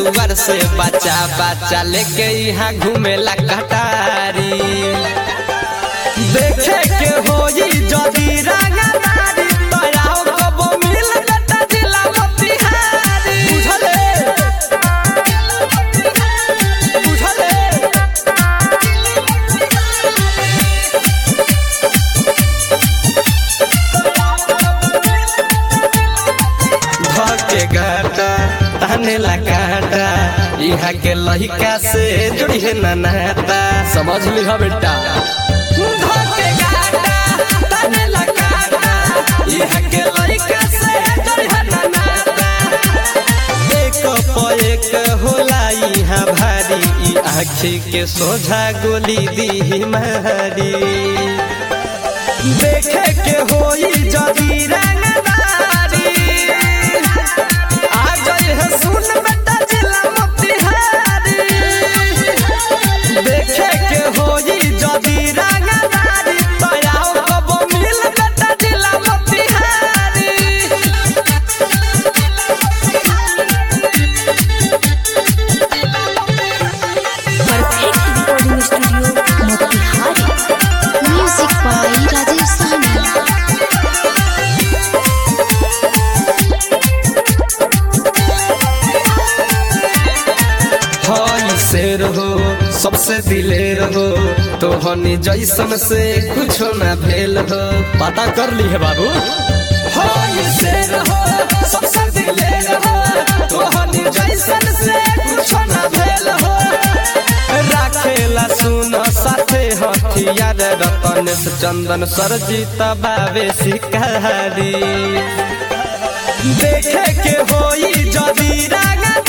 दुआर से बच्चा बच्चा लेके यहाँ घूमेला कटारी देखे के होई जदी रंगदारी तयाओ कबो मिल बेटा जिला मोतिहारी बुझले बुझले धके गाटा ताने ला काटा यहाँ के लहिका से जुड़ी है ना नाता समझ ली हो बेटा धके गाटा ताने ला काटा यहाँ के लहिका से जुड़ी है ना नाता एक प एक होला यहाँ भारी ई आँखी के सोझा गोली दी मारी देखे के होई जदी रंगदारी आ गई है सुन बेटा जिला मोतिहारी देखे के होई जदी रंगदारी तयाओ कबो मिल बेटा जिला Motihari perfect recording studio Motihari music by Rajesh Sahni हई शेर हो सबसे दिलेर हो तो हनी जैसन से कुछ ना भेल हो पता कर ली है बाबू हई शेर हो सबसे दिलेर हो तो हनी जैसन से कुछ ना भेल हो राखेला सुन साथे हथियार रतन से चंदन सरजीत बाबे शिकारी देखे के होई जदी रंगदारी